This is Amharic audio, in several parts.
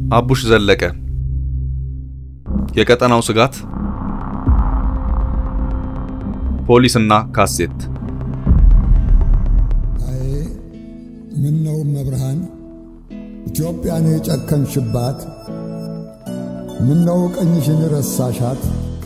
አቡሽ ዘለቀ የቀጠናው ስጋት ፖሊስና ካሴት አይ ምን ነው መብርሃን ኢትዮጵያን የጨከንሽባት ምን ነው ቀኝሽን ረሳሻት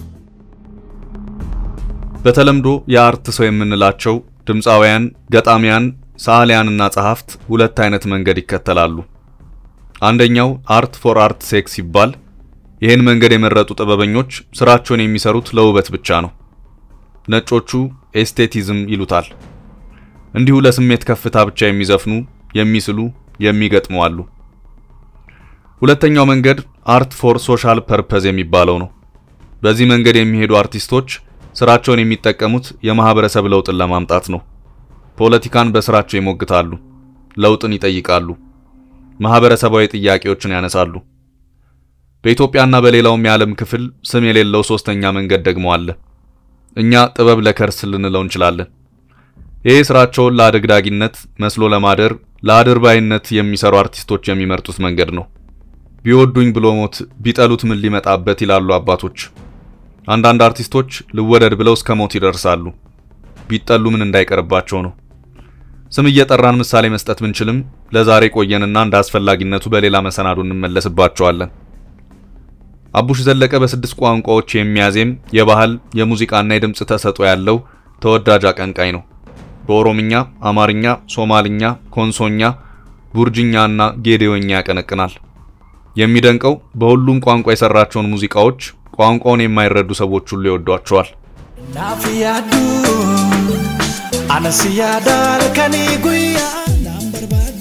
በተለምዶ የአርት ሰው የምንላቸው ድምፃውያን፣ ገጣሚያን፣ ሰዓሊያንና ጸሐፍት ሁለት አይነት መንገድ ይከተላሉ። አንደኛው አርት ፎር አርት ሴክ ሲባል ይህን መንገድ የመረጡ ጥበበኞች ስራቸውን የሚሰሩት ለውበት ብቻ ነው። ነጮቹ ኤስቴቲዝም ይሉታል። እንዲሁ ለስሜት ከፍታ ብቻ የሚዘፍኑ፣ የሚስሉ፣ የሚገጥሙ አሉ። ሁለተኛው መንገድ አርት ፎር ሶሻል ፐርፐዝ የሚባለው ነው። በዚህ መንገድ የሚሄዱ አርቲስቶች ስራቸውን የሚጠቀሙት የማህበረሰብ ለውጥን ለማምጣት ነው። ፖለቲካን በስራቸው ይሞግታሉ፣ ለውጥን ይጠይቃሉ፣ ማህበረሰባዊ ጥያቄዎችን ያነሳሉ። በኢትዮጵያና በሌላውም የዓለም ክፍል ስም የሌለው ሶስተኛ መንገድ ደግሞ አለ። እኛ ጥበብ ለከርስ ልንለው እንችላለን። ይህ ስራቸውን ለአደግዳጊነት መስሎ ለማደር ለአድርባይነት የሚሰሩ አርቲስቶች የሚመርጡት መንገድ ነው። ቢወዱኝ ብሎ ሞት ቢጠሉት ምን ሊመጣበት ይላሉ አባቶች። አንዳንድ አርቲስቶች ልወደድ ብለው እስከ ሞት ይደርሳሉ። ቢጠሉ ምን እንዳይቀርባቸው ነው። ስም እየጠራን ምሳሌ መስጠት ብንችልም ለዛሬ ቆየንና እንደ አስፈላጊነቱ በሌላ መሰናዶ እንመለስባቸዋለን። አቡሽ ዘለቀ በስድስት ቋንቋዎች የሚያዜም የባህል የሙዚቃና የድምፅ ተሰጥኦ ያለው ተወዳጅ አቀንቃኝ ነው። በኦሮምኛ፣ አማርኛ፣ ሶማልኛ፣ ኮንሶኛ፣ ቡርጅኛና ጌዴዎኛ ያቀነቅናል። የሚደንቀው በሁሉም ቋንቋ የሰራቸውን ሙዚቃዎች ቋንቋውን የማይረዱ ሰዎች ሁሉ ይወዷቸዋል። ናፍያዱ አነስያዳል ከኒ ጉያ ናምበርባቶ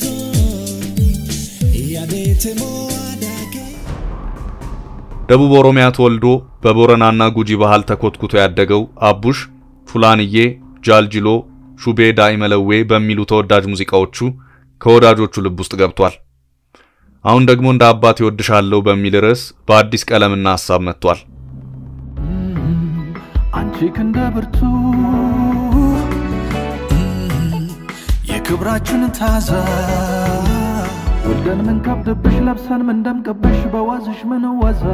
ያዴትሞ አዳኬ ደቡብ ኦሮሚያ ተወልዶ በቦረናና ጉጂ ባህል ተኮትኩቶ ያደገው አቡሽ ፉላንዬ፣ ጃልጅሎ፣ ሹቤ ዳኢመለዌ በሚሉ ተወዳጅ ሙዚቃዎቹ ከወዳጆቹ ልብ ውስጥ ገብቷል። አሁን ደግሞ እንደ አባት ይወድሻለሁ በሚል ርዕስ በአዲስ ቀለምና ሐሳብ መጥቷል። አንቺ ክንደ ብርቱ የክብራችን ታዛ ወልደን ምን ከብድብሽ ለብሰን ምን ደምቅብሽ በዋዝሽ ምን ወዛ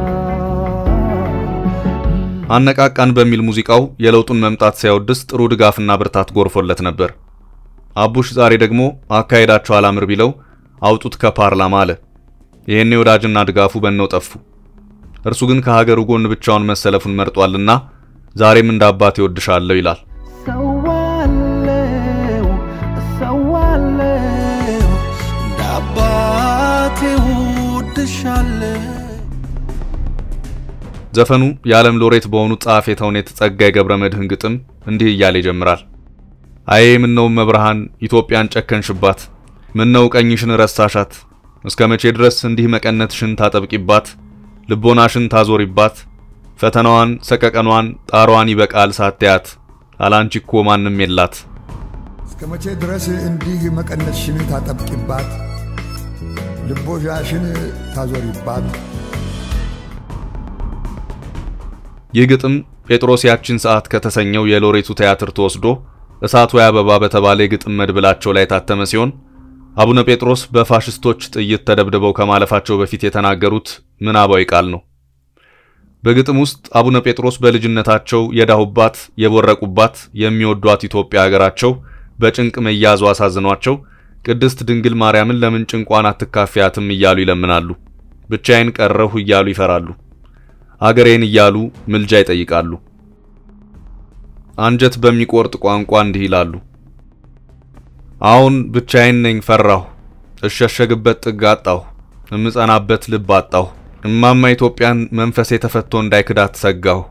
አነቃቃን በሚል ሙዚቃው የለውጡን መምጣት ሲያወድስ ጥሩ ድጋፍና ብርታት ጎርፎለት ነበር። አቡሽ ዛሬ ደግሞ አካሄዳቸው አላምር ቢለው አውጡት ከፓርላማ አለ። ይህኔ ወዳጅና ድጋፉ በነው ጠፉ። እርሱ ግን ከሀገሩ ጎን ብቻውን መሰለፉን መርጧልና ዛሬም እንደ አባት ይወድሻለሁ ይላል። ሰዋለው ሰዋለው እንደ አባቴ ውድሻለሁ ዘፈኑ የዓለም ሎሬት በሆኑት ጸሐፌ ተውኔት ጸጋዬ ገብረ መድኅን ግጥም እንዲህ እያለ ይጀምራል። አዬ ምነው መብርሃን ኢትዮጵያን ጨከንሽባት፣ ምነው ቀኝሽን ረሳሻት፣ እስከ መቼ ድረስ እንዲህ መቀነትሽን ታጠብቂባት፣ ልቦናሽን ታዞሪባት፣ ፈተናዋን ሰቀቀኗን ጣሯን ይበቃል ሳትያት፣ አላንቺ እኮ ማንም የላት። እስከ መቼ ድረስ እንዲህ መቀነትሽን ታጠብቂባት ልቦሻሽን ታዞሪባት ይህ ግጥም ጴጥሮስ ያችን ሰዓት ከተሰኘው የሎሬቱ ቲያትር ተወስዶ እሳት ወይ አበባ በተባለ የግጥም መድብላቸው ላይ የታተመ ሲሆን አቡነ ጴጥሮስ በፋሽስቶች ጥይት ተደብድበው ከማለፋቸው በፊት የተናገሩት ምናባዊ ቃል ነው። በግጥም ውስጥ አቡነ ጴጥሮስ በልጅነታቸው የዳሁባት የቦረቁባት የሚወዷት ኢትዮጵያ ሀገራቸው በጭንቅ መያዙ አሳዝኗቸው ቅድስት ድንግል ማርያምን ለምን ጭንቋን አትካፊያትም እያሉ ይለምናሉ። ብቻዬን ቀረሁ እያሉ ይፈራሉ። አገሬን እያሉ ምልጃ ይጠይቃሉ። አንጀት በሚቆርጥ ቋንቋ እንዲህ ይላሉ። አሁን ብቻዬን ነኝ ፈራሁ፣ እሸሸግበት ጥግ አጣሁ፣ እምጸናበት ልብ አጣሁ፣ እማማ ኢትዮጵያን መንፈሴ ተፈቶ እንዳይክዳት ሰጋሁ።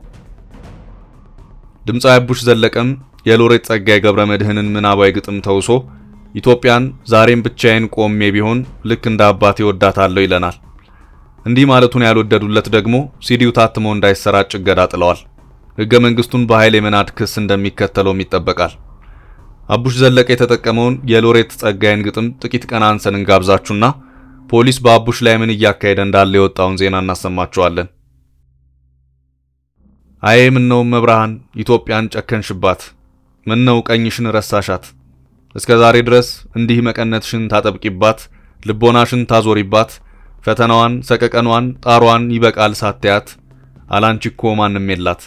ድምፃዊ አቡሽ ዘለቀም የሎሬት ጸጋዬ ገብረ መድኅንን ምናባዊ ግጥም ተውሶ ኢትዮጵያን ዛሬም ብቻዬን ቆሜ ቢሆን ልክ እንደ አባቴ ወዳታለሁ ይለናል። እንዲህ ማለቱን ያልወደዱለት ደግሞ ሲዲው ታትሞ እንዳይሰራጭ እገዳ ጥለዋል። ሕገ መንግስቱን በኃይል የመናድ ክስ እንደሚከተለውም ይጠበቃል። አቡሽ ዘለቀ የተጠቀመውን የሎሬት ጸጋዬን ግጥም ጥቂት ቀን አንሰን እንጋብዛችሁና ፖሊስ በአቡሽ ላይ ምን እያካሄደ እንዳለ የወጣውን ዜና እናሰማችኋለን። አዬ ምነው መብርሃን ኢትዮጵያን ጨከንሽባት፣ ምነው ቀኝሽን ረሳሻት፣ እስከ ዛሬ ድረስ እንዲህ መቀነትሽን ታጠብቂባት፣ ልቦናሽን ታዞሪባት፣ ፈተናዋን፣ ሰቀቀኗን፣ ጣሯን ይበቃል ሳትያት አላንቺ እኮ ማንም የላት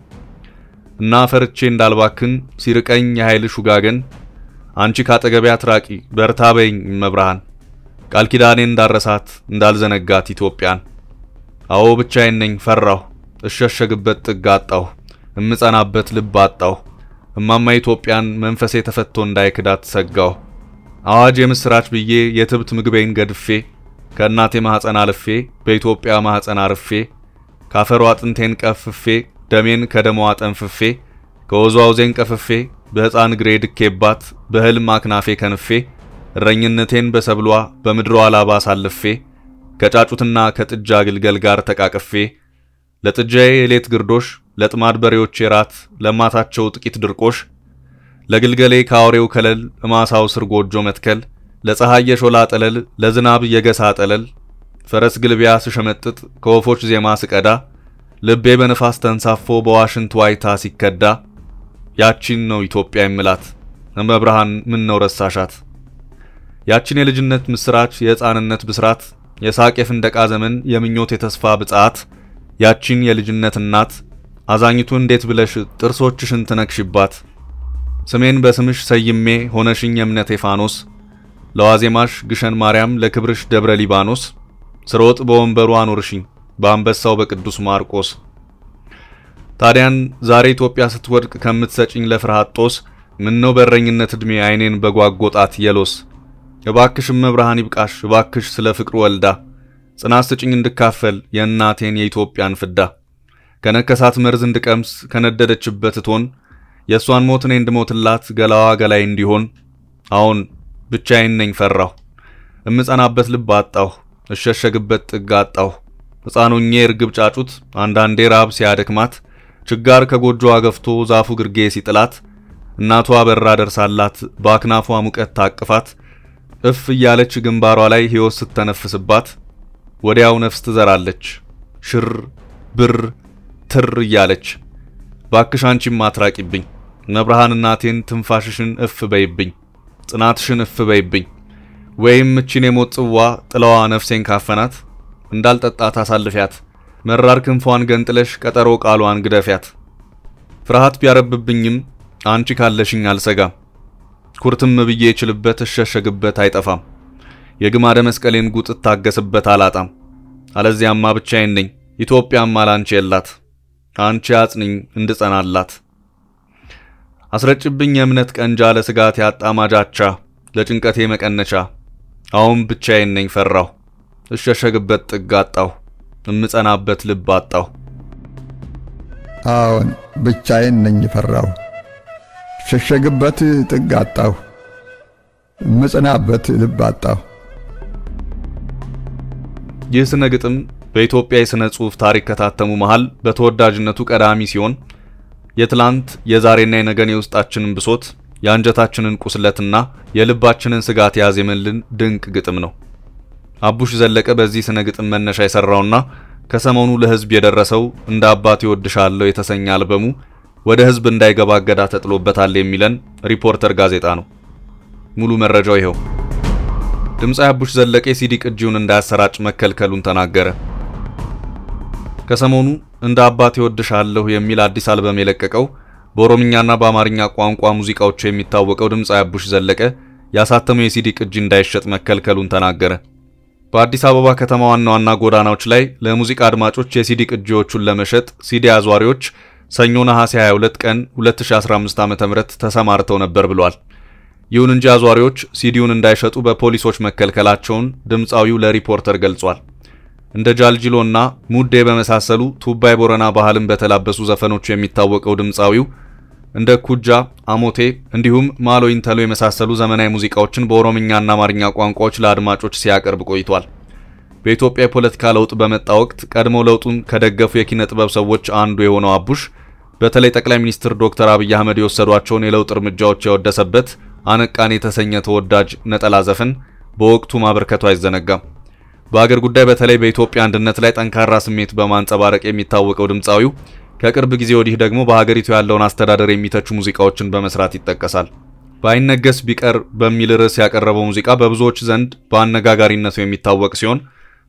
እና ፈርቼ እንዳልባክን ሲርቀኝ የኃይልሽ ውጋገን አንቺ ካጠገቤ አትራቂ በርታ በይኝ መብርሃን ቃል ኪዳኔን እንዳረሳት እንዳልዘነጋት ኢትዮጵያን አዎ ብቻዬን ነኝ ፈራሁ እሸሸግበት ጥግ አጣሁ እምጸናበት ልብ አጣሁ እማማ ኢትዮጵያን መንፈሴ ተፈቶ እንዳይክዳት ሰጋሁ አዋጅ የምስራች ብዬ የትብት ምግቤን ገድፌ ከእናቴ ማኅፀን አልፌ በኢትዮጵያ ማኅፀን አርፌ ካፈሯ አጥንቴን ቀፍፌ ደሜን ከደሟ ጠንፍፌ ከወዝዋውዜን ቀፍፌ በሕፃን እግሬ ድኬባት በሕልም አክናፌ ከንፌ እረኝነቴን በሰብሏ በምድሯ ላባ አሳልፌ ከጫጩትና ከጥጃ ግልገል ጋር ተቃቅፌ ለጥጃዬ የሌት ግርዶሽ ለጥማድ በሬዎቼ ራት ለማታቸው ጥቂት ድርቆሽ ለግልገሌ ከአውሬው ከለል እማሳው ስር ጎጆ መትከል ለፀሐይ የሾላ ጠለል ለዝናብ የገሳ ጠለል ፈረስ ግልቢያ ስሸመጥጥ ከወፎች ዜማ ስቀዳ ልቤ በንፋስ ተንሳፎ በዋሽንት ዋይታ ሲከዳ ያቺን ነው ኢትዮጵያ የምላት እመብርሃን ምን ነው ረሳሻት ያቺን የልጅነት ምስራች የሕፃንነት ብስራት የሳቅ የፍንደቃ ዘመን የምኞት የተስፋ ብጽዓት ያቺን የልጅነት እናት አዛኝቱ እንዴት ብለሽ ጥርሶችሽን ትነክሽባት ስሜን በስምሽ ሰይሜ ሆነሽኝ የእምነቴ ፋኖስ ለዋዜማሽ ግሸን ማርያም ለክብርሽ ደብረ ሊባኖስ ስሮጥ በወንበሩ አኖርሽኝ በአንበሳው በቅዱስ ማርቆስ ታዲያን ዛሬ ኢትዮጵያ ስትወድቅ ከምትሰጭኝ ለፍርሃት ጦስ ምነው በረኝነት ዕድሜ አይኔን በጓጎጣት የሎስ እባክሽ እመብርሃን ይብቃሽ እባክሽ ስለ ፍቅሩ ወልዳ ጽናት ስጭኝ እንድካፈል የእናቴን የኢትዮጵያን ፍዳ ከነከሳት መርዝ እንድቀምስ ከነደደችበት እቶን የእሷን ሞት እኔ እንድሞትላት ገላዋ ገላይ እንዲሆን አሁን ብቻዬን ነኝ ፈራሁ እምጸናበት ልብ አጣሁ እሸሸግበት ጥግ አጣሁ ሕፃኑኜ እርግብ ጫጩት አንዳንዴ ራብ ሲያደክማት ችጋር ከጎጆዋ ገፍቶ ዛፉ ግርጌ ሲጥላት እናቷ በራ ደርሳላት በአክናፏ ሙቀት ታቅፋት እፍ እያለች ግንባሯ ላይ ሕይወት ስተነፍስባት ወዲያው ነፍስ ትዘራለች ሽር ብር ትር እያለች ባክሽ አንቺም አትራቂብኝ መብርሃን እናቴን ትንፋሽሽን እፍ በይብኝ ጽናትሽን እፍ በይብኝ ወይም እቺን የሞት ጽዋ ጥላዋ ነፍሴን ካፈናት እንዳልጠጣት አሳልፊያት መራር ክንፏን ገንጥለሽ ቀጠሮ ቃሏን ግደፊያት ፍርሃት ቢያረብብኝም አንቺ ካለሽኝ አልሰጋም ኩርትም ብዬ እችልበት እሸሸግበት አይጠፋም የግማደ መስቀሌን ጉጥ እታገስበት አላጣም አለዚያማ ብቻዬን ነኝ ኢትዮጵያም አላንቺ የላት አንቺ አጽንኝ እንድጸናላት አስረጭብኝ የእምነት ቀንጃ ለስጋት ያጣ ማጃቻ ለጭንቀቴ መቀነቻ አሁን ብቻዬን ነኝ ፈራሁ እሸሸግበት ጥግ አጣሁ እምጸናበት ልብ አጣሁ አዎን ብቻዬን ነኝ ፈራሁ ሸሸግበት ጥግ አጣሁ እምጸናበት ልብ አጣሁ ይህ ስነ ግጥም በኢትዮጵያ የሥነ ጽሑፍ ታሪክ ከታተሙ መሃል በተወዳጅነቱ ቀዳሚ ሲሆን የትላንት የዛሬና የነገን የውስጣችንን ብሶት የአንጀታችንን ቁስለትና የልባችንን ስጋት ያዜመልን ድንቅ ግጥም ነው። አቡሽ ዘለቀ በዚህ ስነ ግጥም መነሻ የሰራውና ከሰሞኑ ለሕዝብ የደረሰው እንደ አባቴ እወድሻለሁ የተሰኘ አልበሙ ወደ ሕዝብ እንዳይገባ እገዳ ተጥሎበታል የሚለን ሪፖርተር ጋዜጣ ነው። ሙሉ መረጃው ይኸው። ድምፃዊ አቡሽ ዘለቀ የሲዲ ቅጂውን እንዳያሰራጭ መከልከሉን ተናገረ። ከሰሞኑ እንደ አባቴ እወድሻለሁ የሚል አዲስ አልበም የለቀቀው በኦሮምኛና በአማርኛ ቋንቋ ሙዚቃዎቹ የሚታወቀው ድምፃዊ አቡሽ ዘለቀ ያሳተመው የሲዲ ቅጂ እንዳይሸጥ መከልከሉን ተናገረ። በአዲስ አበባ ከተማ ዋና ዋና ጎዳናዎች ላይ ለሙዚቃ አድማጮች የሲዲ ቅጂዎቹን ለመሸጥ ሲዲ አዟሪዎች ሰኞ ነሐሴ 22 ቀን 2015 ዓ.ም ተሰማርተው ነበር ብሏል። ይሁን እንጂ አዟሪዎች ሲዲውን እንዳይሸጡ በፖሊሶች መከልከላቸውን ድምፃዊው ለሪፖርተር ገልጿል። እንደ ጃልጂሎና ሙዴ በመሳሰሉ ቱባይ ቦረና ባህልን በተላበሱ ዘፈኖቹ የሚታወቀው ድምፃዊው እንደ ኩጃ፣ አሞቴ እንዲሁም ማሎ ኢንተሎ የመሳሰሉ ዘመናዊ ሙዚቃዎችን በኦሮምኛና አማርኛ ቋንቋዎች ለአድማጮች ሲያቀርብ ቆይቷል። በኢትዮጵያ የፖለቲካ ለውጥ በመጣ ወቅት ቀድሞ ለውጡን ከደገፉ የኪነ ጥበብ ሰዎች አንዱ የሆነው አቡሽ በተለይ ጠቅላይ ሚኒስትር ዶክተር አብይ አህመድ የወሰዷቸውን የለውጥ እርምጃዎች ያወደሰበት አነቃን የተሰኘ ተወዳጅ ነጠላ ዘፈን በወቅቱ ማበርከቱ አይዘነጋም። በአገር ጉዳይ በተለይ በኢትዮጵያ አንድነት ላይ ጠንካራ ስሜት በማንጸባረቅ የሚታወቀው ድምፃዊው ከቅርብ ጊዜ ወዲህ ደግሞ በሀገሪቱ ያለውን አስተዳደር የሚተቹ ሙዚቃዎችን በመስራት ይጠቀሳል። ባይነገስ ቢቀር በሚል ርዕስ ያቀረበው ሙዚቃ በብዙዎች ዘንድ በአነጋጋሪነቱ የሚታወቅ ሲሆን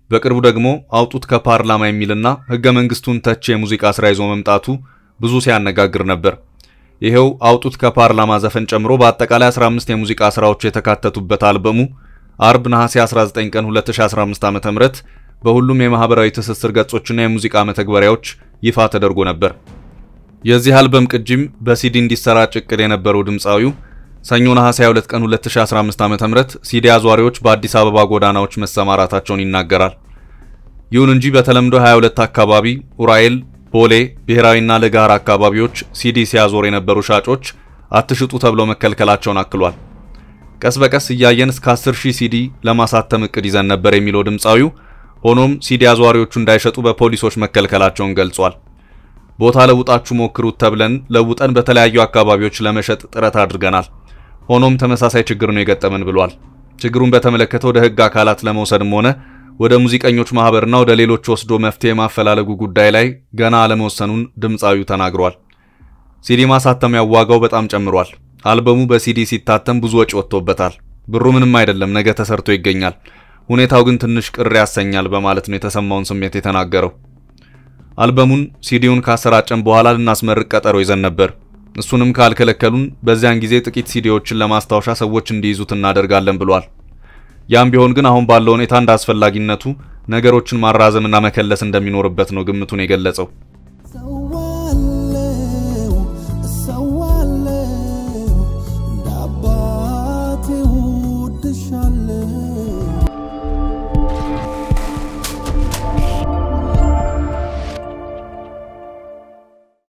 በቅርቡ ደግሞ አውጡት ከፓርላማ የሚልና ሕገ መንግስቱን ተች የሙዚቃ ስራ ይዞ መምጣቱ ብዙ ሲያነጋግር ነበር። ይሄው አውጡት ከፓርላማ ዘፈን ጨምሮ በአጠቃላይ 15 የሙዚቃ ስራዎች የተካተቱበት አልበሙ አርብ ነሐሴ 19 ቀን 2015 ዓ.ም በሁሉም የማህበራዊ ትስስር ገጾችና የሙዚቃ መተግበሪያዎች ይፋ ተደርጎ ነበር። የዚህ አልበም ቅጂም በሲዲ እንዲሰራጭ እቅድ የነበረው ድምፃዊው ሰኞ ነሐሴ 22 ቀን 2015 ዓ.ም ሲዲ አዟሪዎች በአዲስ አበባ ጎዳናዎች መሰማራታቸውን ይናገራል። ይሁን እንጂ በተለምዶ 22 አካባቢ ኡራኤል፣ ቦሌ፣ ብሔራዊና ለጋር አካባቢዎች ሲዲ ሲያዞር የነበሩ ሻጮች አትሽጡ ተብለው መከልከላቸውን አክሏል። ቀስ በቀስ እያየን እስከ 10 ሺህ ሲዲ ለማሳተም እቅድ ይዘን ነበር የሚለው ድምፃዊው ሆኖም ሲዲ አዟሪዎቹ እንዳይሸጡ በፖሊሶች መከልከላቸውን ገልጿል። ቦታ ለውጣችሁ ሞክሩት ተብለን ለውጠን በተለያዩ አካባቢዎች ለመሸጥ ጥረት አድርገናል። ሆኖም ተመሳሳይ ችግር ነው የገጠመን ብሏል። ችግሩን በተመለከተ ወደ ሕግ አካላት ለመውሰድም ሆነ ወደ ሙዚቀኞች ማህበርና ወደ ሌሎች ወስዶ መፍትሄ ማፈላለጉ ጉዳይ ላይ ገና አለመወሰኑን ድምፃዊው ተናግሯል። ሲዲ ማሳተሚያው ዋጋው በጣም ጨምሯል። አልበሙ በሲዲ ሲታተም ብዙ ወጪ ወጥቶበታል። ብሩ ምንም አይደለም፣ ነገ ተሰርቶ ይገኛል። ሁኔታው ግን ትንሽ ቅር ያሰኛል በማለት ነው የተሰማውን ስሜት የተናገረው። አልበሙን ሲዲውን ካሰራጨን በኋላ ልናስመርቅ ቀጠሮ ይዘን ነበር። እሱንም ካልከለከሉን በዚያን ጊዜ ጥቂት ሲዲዎችን ለማስታወሻ ሰዎች እንዲይዙት እናደርጋለን ብሏል። ያም ቢሆን ግን አሁን ባለው ሁኔታ እንደ አስፈላጊነቱ ነገሮችን ማራዘምና መከለስ እንደሚኖርበት ነው ግምቱን የገለጸው።